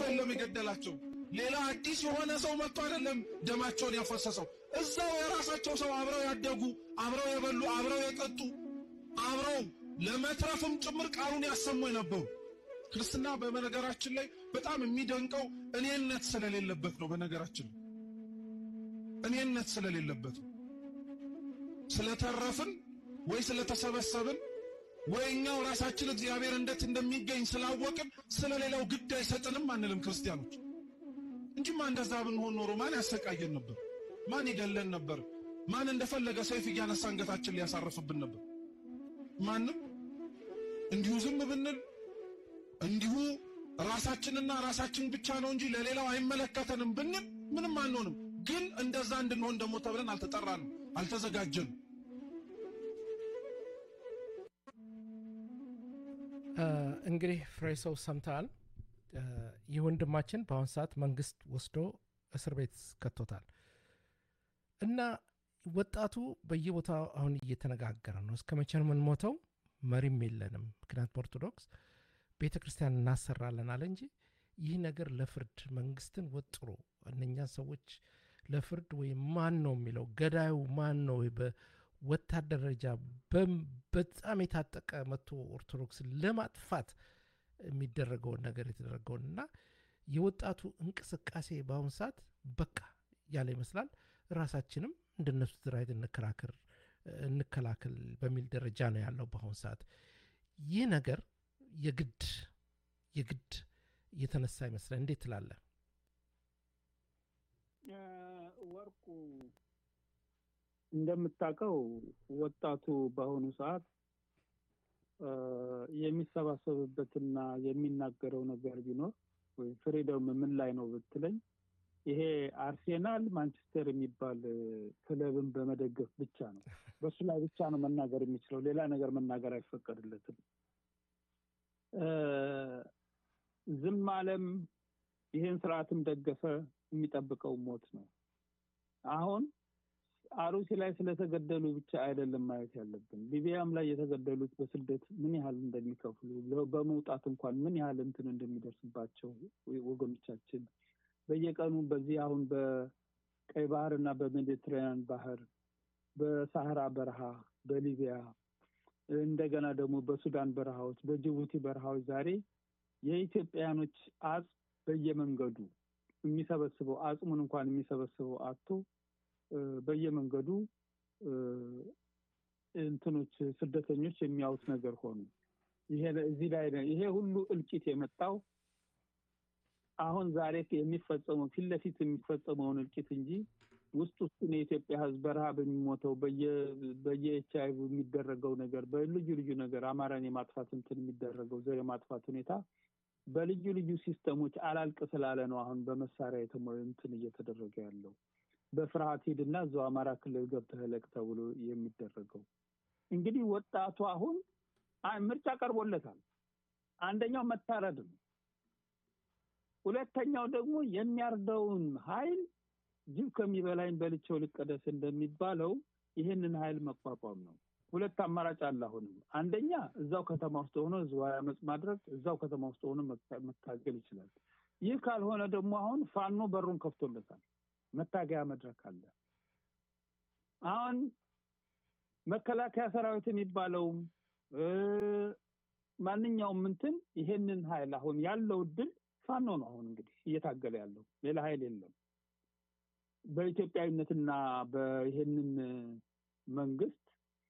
አይደለም የገደላቸው። ሌላ አዲስ የሆነ ሰው መጥቶ አይደለም ደማቸውን ያፈሰሰው። እዛው የራሳቸው ሰው አብረው ያደጉ፣ አብረው የበሉ፣ አብረው የጠጡ፣ አብረው ለመትረፍም ጭምር ቃሉን ያሰሙ የነበሩ ክርስትና በነገራችን ላይ በጣም የሚደንቀው እኔነት ስለሌለበት ነው። በነገራችን ላይ እኔነት ስለሌለበት ነው። ስለተረፍን ወይ ስለተሰበሰብን ወይ እኛው ራሳችን እግዚአብሔር እንዴት እንደሚገኝ ስላወቅን ስለሌላው ግድ አይሰጥንም አንልም ክርስቲያኖች። እንጂማ እንደዛ ብንሆን ኖሮ ማን ያሰቃየን ነበር? ማን ይገለን ነበር? ማን እንደፈለገ ሰይፍ እያነሳ አንገታችን ሊያሳርፍብን ነበር? ማንም። እንዲሁ ዝም ብንል እንዲሁ ራሳችንና ራሳችን ብቻ ነው እንጂ ለሌላው አይመለከተንም ብንል ምንም አንሆንም። ግን እንደዛ እንድንሆን ደግሞ ተብለን አልተጠራንም፣ አልተዘጋጀንም። እንግዲህ ፍሬ ሰው ሰምተሃል። ይህ ወንድማችን በአሁን ሰዓት መንግስት ወስዶ እስር ቤት ከቶታል እና ወጣቱ በየቦታው አሁን እየተነጋገረ ነው። እስከ መቼ ነው የምንሞተው? መሪም የለንም። ምክንያት በኦርቶዶክስ ቤተ ክርስቲያን እናሰራለን አለ እንጂ ይህ ነገር ለፍርድ መንግስትን ወጥሮ እነኛን ሰዎች ለፍርድ ወይም ማን ነው የሚለው ገዳዩ ማን ነው በወታደር ደረጃ በጣም የታጠቀ መጥቶ ኦርቶዶክስን ለማጥፋት የሚደረገውን ነገር የተደረገውን እና የወጣቱ እንቅስቃሴ በአሁኑ ሰዓት በቃ ያለ ይመስላል። ራሳችንም እንደነሱ ትራይት እንከላከል እንከላከል በሚል ደረጃ ነው ያለው በአሁኑ ሰዓት። ይህ ነገር የግድ የግድ እየተነሳ ይመስላል። እንዴት ትላለህ ወርቁ? እንደምታውቀው ወጣቱ በአሁኑ ሰዓት የሚሰባሰብበትና የሚናገረው ነገር ቢኖር ወይ ፍሪደም ምን ላይ ነው ብትለኝ ይሄ አርሴናል ማንቸስተር የሚባል ክለብን በመደገፍ ብቻ ነው። በሱ ላይ ብቻ ነው መናገር የሚችለው። ሌላ ነገር መናገር አይፈቀድለትም። ዝም አለም፣ ይህን ስርዓትም ደገፈ፣ የሚጠብቀው ሞት ነው። አሁን አሩሲ ላይ ስለተገደሉ ብቻ አይደለም ማየት ያለብን። ሊቢያም ላይ የተገደሉት በስደት ምን ያህል እንደሚከፍሉ በመውጣት እንኳን ምን ያህል እንትን እንደሚደርስባቸው ወገኖቻችን በየቀኑ በዚህ አሁን በቀይ ባህር እና በሜዲትራኒያን ባህር፣ በሳህራ በረሃ፣ በሊቢያ እንደገና ደግሞ በሱዳን በረሃዎች፣ በጅቡቲ በረሃዎች ዛሬ የኢትዮጵያውያኖች አጽም በየመንገዱ የሚሰበስበው አጽሙን እንኳን የሚሰበስበው አቶ በየመንገዱ እንትኖች ስደተኞች የሚያዩት ነገር ሆኑ። ይሄ እዚህ ላይ ይሄ ሁሉ እልቂት የመጣው አሁን ዛሬ የሚፈጸመው ፊት ለፊት የሚፈጸመውን እልቂት እንጂ ውስጥ ውስጡን የኢትዮጵያ ሕዝብ በረሃብ የሚሞተው በየኤች አይ ቪ የሚደረገው ነገር በልዩ ልዩ ነገር አማራን የማጥፋት እንትን የሚደረገው ዘር የማጥፋት ሁኔታ በልዩ ልዩ ሲስተሞች አላልቅ ስላለ ነው አሁን በመሳሪያ የተሞ እንትን እየተደረገ ያለው በፍርሃት ሂድና እዛው አማራ ክልል ገብተህ እለቅ ተብሎ የሚደረገው እንግዲህ ወጣቱ አሁን ምርጫ ቀርቦለታል። አንደኛው መታረድ ነው። ሁለተኛው ደግሞ የሚያርደውን ኃይል ጅብ ከሚበላኝ በልቼው ልቀደስ እንደሚባለው ይህንን ኃይል መቋቋም ነው። ሁለት አማራጭ አለ። አሁንም አንደኛ እዛው ከተማ ውስጥ ሆኖ ህዝባዊ አመፅ ማድረግ፣ እዛው ከተማ ውስጥ ሆኖ መታገል ይችላል። ይህ ካልሆነ ደግሞ አሁን ፋኖ በሩን ከፍቶለታል። መታገያ መድረክ አለ። አሁን መከላከያ ሰራዊት የሚባለውም ማንኛውም እንትን ይሄንን ኃይል አሁን ያለው እድል ፋኖ ነው። አሁን እንግዲህ እየታገለ ያለው ሌላ ኃይል የለም። በኢትዮጵያዊነትና በይሄንን መንግስት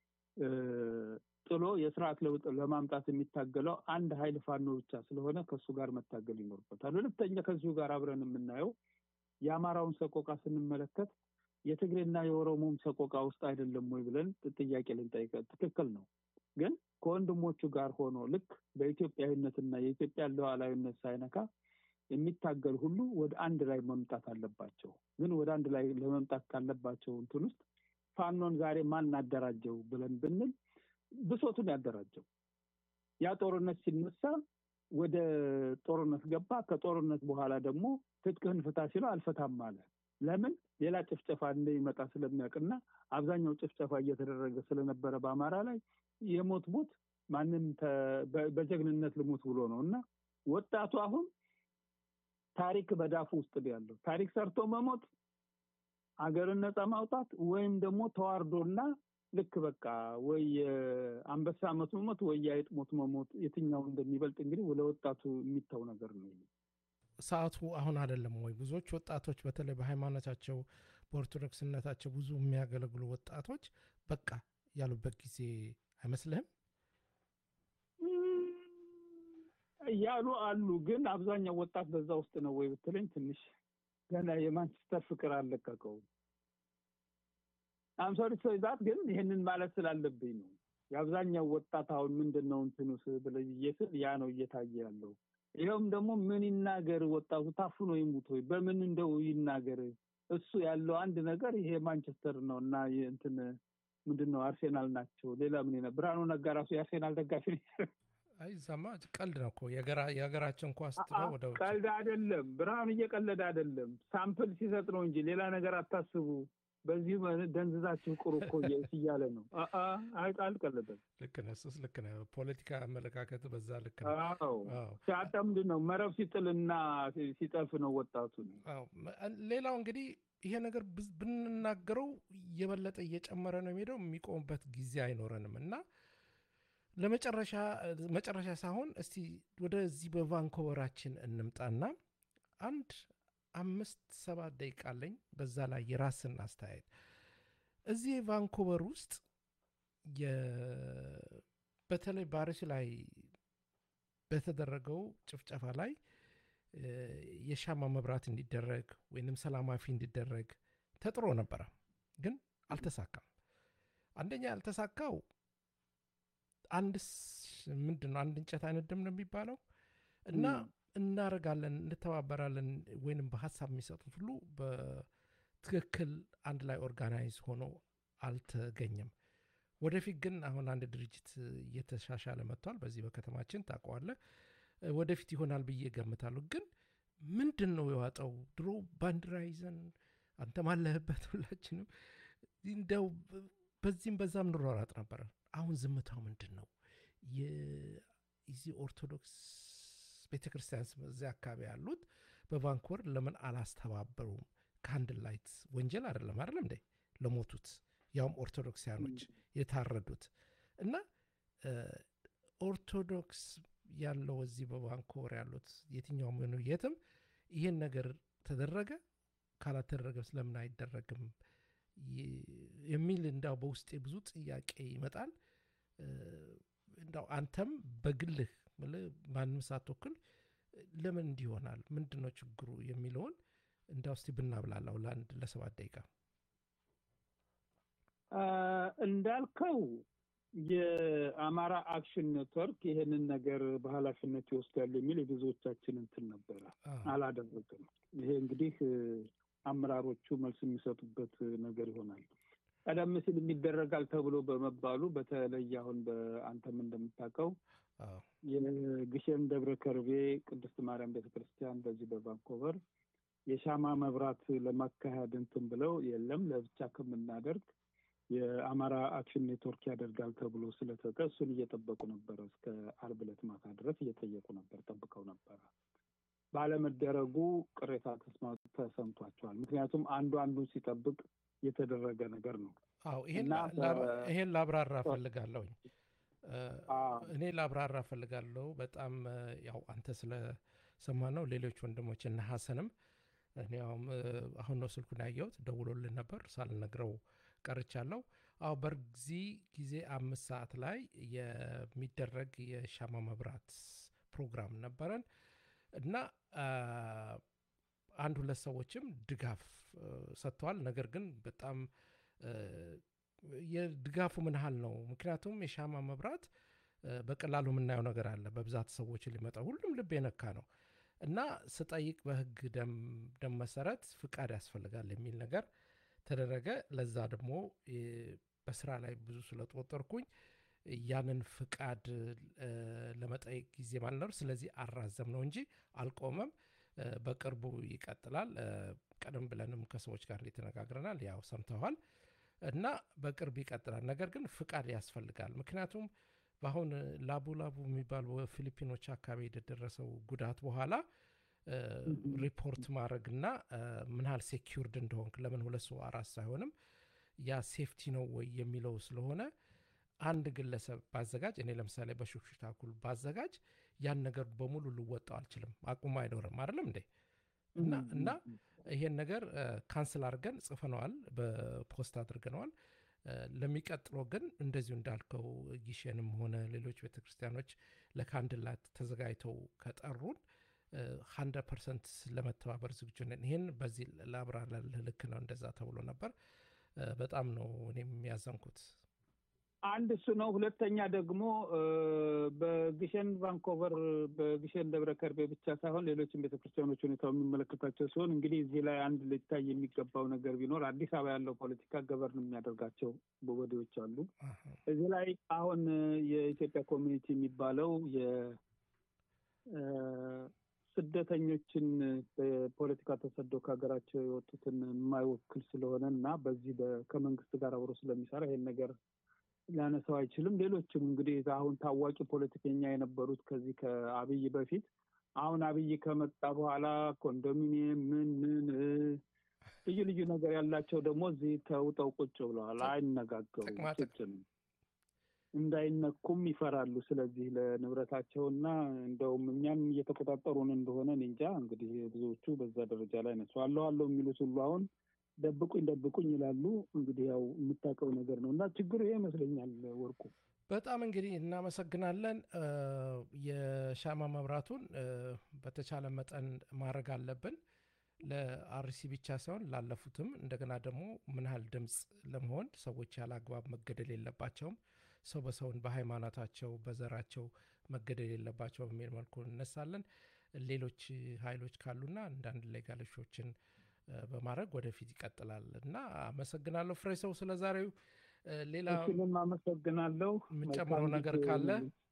ጥሎ የስርዓት ለውጥ ለማምጣት የሚታገለው አንድ ኃይል ፋኖ ብቻ ስለሆነ ከእሱ ጋር መታገል ይኖርበታል። ሁለተኛ ከዚሁ ጋር አብረን የምናየው የአማራውን ሰቆቃ ስንመለከት የትግሬና የኦሮሞም ሰቆቃ ውስጥ አይደለም ወይ ብለን ጥያቄ ልንጠይቀ ትክክል ነው። ግን ከወንድሞቹ ጋር ሆኖ ልክ በኢትዮጵያዊነትና የኢትዮጵያ ሉዓላዊነት ሳይነካ የሚታገል ሁሉ ወደ አንድ ላይ መምጣት አለባቸው። ግን ወደ አንድ ላይ ለመምጣት ካለባቸው እንትን ውስጥ ፋኖን ዛሬ ማን አደራጀው ብለን ብንል ብሶቱን ያደራጀው ያ ጦርነት ሲነሳ ወደ ጦርነት ገባ። ከጦርነት በኋላ ደግሞ ትጥቅህን ፍታ ሲለው አልፈታም አለ። ለምን? ሌላ ጭፍጨፋ እንደሚመጣ ስለሚያውቅና አብዛኛው ጭፍጨፋ እየተደረገ ስለነበረ በአማራ ላይ የሞት ሞት ማንም በጀግንነት ልሞት ብሎ ነው እና ወጣቱ አሁን ታሪክ በዳፉ ውስጥ ነው ያለው። ታሪክ ሰርቶ መሞት፣ አገርን ነፃ ማውጣት ወይም ደግሞ ተዋርዶና ልክ በቃ ወይ አንበሳ ሞት መሞት ወይ የአይጥ ሞት መሞት የትኛው እንደሚበልጥ እንግዲህ ለወጣቱ የሚታው ነገር ነው። ሰዓቱ አሁን አይደለም ወይ? ብዙዎች ወጣቶች በተለይ በሃይማኖታቸው በኦርቶዶክስነታቸው ብዙ የሚያገለግሉ ወጣቶች በቃ ያሉበት ጊዜ አይመስልህም? ያሉ አሉ። ግን አብዛኛው ወጣት በዛ ውስጥ ነው ወይ ብትለኝ ትንሽ ገና የማንቸስተር ፍቅር አልለቀቀውም። አምሶሪ ዛት ግን ይህንን ማለት ስላለብኝ ነው። የአብዛኛው ወጣት አሁን ምንድን ነው እንትኑ ብለዬ ስል ያ ነው እየታየ ያለው። ይኸውም ደግሞ ምን ይናገር ወጣቱ ታፍኖ ይሙት ወይ በምን እንደው ይናገር። እሱ ያለው አንድ ነገር ይሄ ማንቸስተር ነው እና እንትን ምንድን ነው አርሴናል ናቸው። ሌላ ምን ብርሃኑ ነጋ ራሱ የአርሴናል ደጋፊ ነው። አይ ዛማ ቀልድ ነው እኮ የሀገራችን ኳስ ጥለው ወደ ውጭ ቀልድ አይደለም። ብርሃኑ እየቀለደ አይደለም። ሳምፕል ሲሰጥ ነው እንጂ ሌላ ነገር አታስቡ። በዚህ ደንዝዛችሁ ቅሩ እኮ እያለ ነው። አልቀለደም። ልክ ነህ። እሱስ ልክ ነህ። ፖለቲካ አመለካከት በዛ ልክ ነው። ሲያጣ ምንድን ነው መረብ ሲጥልና ሲጠልፍ ነው ወጣቱ። ሌላው እንግዲህ ይሄ ነገር ብንናገረው የበለጠ እየጨመረ ነው የሚሄደው። የሚቆምበት ጊዜ አይኖረንም እና ለመጨረሻ መጨረሻ ሳይሆን እስቲ ወደዚህ በቫንኮቨራችን እንምጣና አንድ አምስት ሰባት ደቂቃ አለኝ። በዛ ላይ የራስን አስተያየት እዚህ ቫንኮቨር ውስጥ በተለይ ባሪስ ላይ በተደረገው ጭፍጨፋ ላይ የሻማ መብራት እንዲደረግ ወይንም ሰላማዊ እንዲደረግ ተጥሮ ነበረ፣ ግን አልተሳካም። አንደኛ ያልተሳካው አንድ ምንድን ነው አንድ እንጨት አይነድም ነው የሚባለው እና እናደርጋለን እንተባበራለን ወይንም በሀሳብ የሚሰጡት ሁሉ በትክክል አንድ ላይ ኦርጋናይዝ ሆኖ አልተገኘም። ወደፊት ግን አሁን አንድ ድርጅት እየተሻሻለ መጥቷል። በዚህ በከተማችን ታውቀዋለህ። ወደፊት ይሆናል ብዬ ገምታለሁ። ግን ምንድን ነው የዋጠው? ድሮ ባንዲራ ይዘን አንተም አለህበት ሁላችንም እንደው በዚህም በዛም እንሯሯጥ ነበረ። አሁን ዝምታው ምንድን ነው? የዚህ ኦርቶዶክስ ቤተ ክርስቲያን እዚያ አካባቢ ያሉት በቫንኮቨር ለምን አላስተባበሩም? ካንድል ላይት ወንጀል አይደለም አይደለም እንዴ ለሞቱት ያውም ኦርቶዶክሲያኖች የታረዱት እና ኦርቶዶክስ ያለው እዚህ በቫንኮቨር ያሉት የትኛውም ሆኑ የትም ይህን ነገር ተደረገ ካላተደረገ ስለምን አይደረግም የሚል እንዳው በውስጤ ብዙ ጥያቄ ይመጣል። እንዳው አንተም በግልህ ማንም ሳትወክል ለምን እንዲህ ይሆናል? ምንድን ነው ችግሩ የሚለውን እንዳው እስቲ ብናብላላው ለአንድ ለሰባት ደቂቃ እንዳልከው የአማራ አክሽን ኔትወርክ ይሄንን ነገር በኃላፊነት ይወስዳሉ የሚል የብዙዎቻችን እንትን ነበረ። አላደረግም። ይሄ እንግዲህ አመራሮቹ መልስ የሚሰጡበት ነገር ይሆናል። ቀደም ሲል የሚደረጋል ተብሎ በመባሉ በተለይ አሁን በአንተም እንደምታውቀው የግሸን ደብረ ከርቤ ቅድስት ማርያም ቤተክርስቲያን በዚህ በቫንኮቨር የሻማ መብራት ለማካሄድ እንትን ብለው የለም ለብቻ ከምናደርግ የአማራ አክሽን ኔትወርክ ያደርጋል ተብሎ ስለተጠ እሱን እየጠበቁ ነበረ። እስከ አርብ ዕለት ማታ ድረስ እየጠየቁ ነበር፣ ጠብቀው ነበረ። ባለመደረጉ ቅሬታ ተሰምቷቸዋል። ምክንያቱም አንዱ አንዱን ሲጠብቅ የተደረገ ነገር ነው። አዎ ይሄን ላብራራ ፈልጋለሁኝ። እኔ ላብራራ ፈልጋለሁ። በጣም ያው አንተ ስለሰማ ነው። ሌሎች ወንድሞች እነ ሀሰንም እኔ አሁን ነው ስልኩን ያየሁት፣ ደውሎልን ነበር ሳልነግረው ቀርቻለሁ። አዎ በዚህ ጊዜ አምስት ሰዓት ላይ የሚደረግ የሻማ መብራት ፕሮግራም ነበረን እና አንድ ሁለት ሰዎችም ድጋፍ ሰጥተዋል። ነገር ግን በጣም የድጋፉ ምን ያህል ነው? ምክንያቱም የሻማ መብራት በቀላሉ የምናየው ነገር አለ። በብዛት ሰዎች ሊመጣ ሁሉም ልብ የነካ ነው እና ስጠይቅ በህግ ደም መሰረት ፍቃድ ያስፈልጋል የሚል ነገር ተደረገ። ለዛ ደግሞ በስራ ላይ ብዙ ስለተወጠርኩኝ ያንን ፍቃድ ለመጠየቅ ጊዜ ማልነሩ፣ ስለዚህ አራዘም ነው እንጂ አልቆመም። በቅርቡ ይቀጥላል። ቀደም ብለንም ከሰዎች ጋር ተነጋግረናል። ያው ሰምተዋል እና በቅርብ ይቀጥላል። ነገር ግን ፍቃድ ያስፈልጋል። ምክንያቱም በአሁን ላቡ ላቡ የሚባል በፊሊፒኖች አካባቢ የደረሰው ጉዳት በኋላ ሪፖርት ማድረግና ምን ያህል ሴኪርድ እንደሆንክ ለምን ሁለት ሰው አራት ሳይሆንም ያ ሴፍቲ ነው ወይ የሚለው ስለሆነ አንድ ግለሰብ ባዘጋጅ እኔ ለምሳሌ በሹክሹክታ ኩል ባዘጋጅ ያን ነገር በሙሉ ልወጣው አልችልም፣ አቁሙ አይኖርም አይደለም እንዴ? እና እና ይሄን ነገር ካንስል አድርገን ጽፈነዋል፣ በፖስት አድርገነዋል። ለሚቀጥለው ግን እንደዚሁ እንዳልከው ጊሸንም ሆነ ሌሎች ቤተክርስቲያኖች ለካንድላት ተዘጋጅተው ከጠሩን ሀንድረድ ፐርሰንት ለመተባበር ዝግጁ ነን። ይህን በዚህ ላብራራልህ። ልክ ነው፣ እንደዛ ተብሎ ነበር። በጣም ነው እኔም ያዘንኩት። አንድ እሱ ነው። ሁለተኛ ደግሞ በግሸን ቫንኮቨር፣ በግሸን ደብረ ከርቤ ብቻ ሳይሆን ሌሎችም ቤተክርስቲያኖች ሁኔታው የሚመለከታቸው ሲሆን እንግዲህ እዚህ ላይ አንድ ሊታይ የሚገባው ነገር ቢኖር አዲስ አበባ ያለው ፖለቲካ ገበርን የሚያደርጋቸው ወዲዎች አሉ። እዚህ ላይ አሁን የኢትዮጵያ ኮሚኒቲ የሚባለው ስደተኞችን በፖለቲካ ተሰደው ከሀገራቸው የወጡትን የማይወክል ስለሆነ እና በዚህ ከመንግስት ጋር አብሮ ስለሚሰራ ይሄን ነገር ሊያነሳው አይችልም። ሌሎችም እንግዲህ አሁን ታዋቂ ፖለቲከኛ የነበሩት ከዚህ ከአብይ በፊት አሁን አብይ ከመጣ በኋላ ኮንዶሚኒየም ምን ምን ልዩ ልዩ ነገር ያላቸው ደግሞ እዚህ ተውጠው ቁጭ ብለዋል። አይነጋገሩም። ቁጭ ነው እንዳይነኩም ይፈራሉ። ስለዚህ ለንብረታቸውና እንደውም እኛም እየተቆጣጠሩን እንደሆነ እንጃ። እንግዲህ ብዙዎቹ በዛ ደረጃ ላይ ነሱ አለው አለው የሚሉት ሁሉ አሁን ደብቁኝ ደብቁኝ ይላሉ። እንግዲህ ያው የምታውቀው ነገር ነው እና ችግሩ ይሄ ይመስለኛል። ወርቁ በጣም እንግዲህ እናመሰግናለን። የሻማ መብራቱን በተቻለ መጠን ማድረግ አለብን ለአርሲ ብቻ ሳይሆን ላለፉትም እንደገና ደግሞ ምን ያህል ድምፅ ለመሆን ሰዎች ያለ አግባብ መገደል የለባቸውም። ሰው በሰውን በሃይማኖታቸው በዘራቸው መገደል የለባቸው በሚል መልኩ እነሳለን። ሌሎች ኃይሎች ካሉና አንዳንድ ሌጋሎሾችን በማድረግ ወደፊት ይቀጥላል እና አመሰግናለሁ ፍሬ ሰው ስለ ዛሬው። ሌላ እሱንም አመሰግናለሁ። የምንጨምረው ነገር ካለ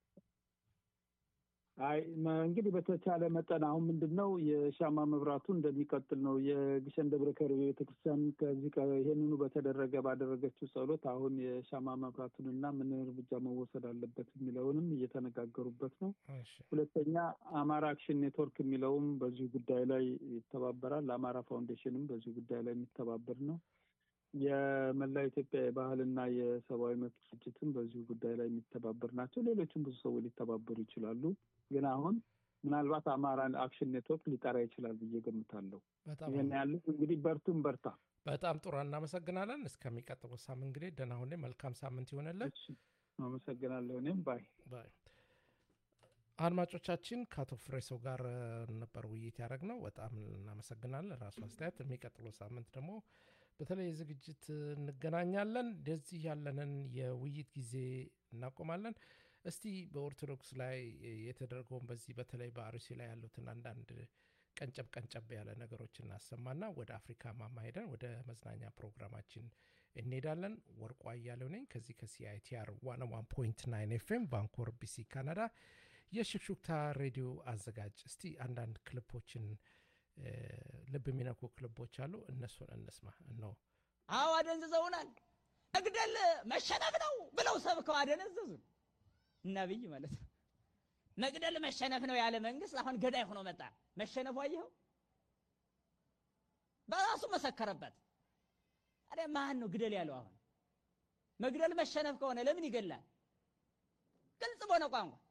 አይ እንግዲህ በተቻለ መጠን አሁን ምንድን ነው የሻማ መብራቱ እንደሚቀጥል ነው። የግሸን ደብረ ከርቤ ቤተክርስቲያን ከዚህ ይሄንኑ በተደረገ ባደረገችው ጸሎት አሁን የሻማ መብራቱንና ምን እርምጃ መወሰድ አለበት የሚለውንም እየተነጋገሩበት ነው። ሁለተኛ አማራ አክሽን ኔትወርክ የሚለውም በዚሁ ጉዳይ ላይ ይተባበራል። አማራ ፋውንዴሽንም በዚሁ ጉዳይ ላይ የሚተባበር ነው። የመላው ኢትዮጵያ የባህልና የሰብአዊ መብት ድርጅትም በዚሁ ጉዳይ ላይ የሚተባበር ናቸው። ሌሎችም ብዙ ሰዎች ሊተባበሩ ይችላሉ። ግን አሁን ምናልባት አማራ አክሽን ኔትወርክ ሊጠራ ይችላል ብዬ ገምታለሁ። ይህን ያለ እንግዲህ በርቱም በርታ። በጣም ጥሩ እናመሰግናለን። እስከሚቀጥለው ሳምንት እንግዲህ ደህና ሁኔ መልካም ሳምንት ይሆንልን። አመሰግናለሁ። እኔም ባይ ባይ። አድማጮቻችን ከአቶ ፍሬሰው ጋር ነበር ውይይት ያደረግነው። በጣም እናመሰግናለን። ራሱ አስተያየት የሚቀጥለው ሳምንት ደግሞ በተለይ ዝግጅት እንገናኛለን። እንደዚህ ያለንን የውይይት ጊዜ እናቆማለን። እስቲ በኦርቶዶክስ ላይ የተደረገውን በዚህ በተለይ በአርሲ ላይ ያሉትን አንዳንድ ቀንጨብ ቀንጨብ ያለ ነገሮች እናሰማና ወደ አፍሪካ ማማ ሄደን ወደ መዝናኛ ፕሮግራማችን እንሄዳለን። ወርቁ አያሌው ነኝ ከዚህ ከሲአይቲአር ዋን ዋን ፖይንት ናይን ኤፍኤም ቫንኮር ቢሲ ካናዳ የሽክሹክታ ሬዲዮ አዘጋጅ። እስቲ አንዳንድ ክልፖችን ልብ የሚነኩ ክልቦች አሉ። እነሱን እንስማ ነው። አዎ አደንዝዘውናል። መግደል መሸነፍ ነው ብለው ሰብከው አደነዘዙን። ነብይ ማለት ነው። መግደል መሸነፍ ነው ያለ መንግስት አሁን ገዳይ ሆኖ መጣ። መሸነፉ አየኸው፣ በራሱ መሰከረበት። ታዲያ ማን ነው ግደል ያለው? አሁን መግደል መሸነፍ ከሆነ ለምን ይገላል? ግልጽ በሆነ ቋንቋ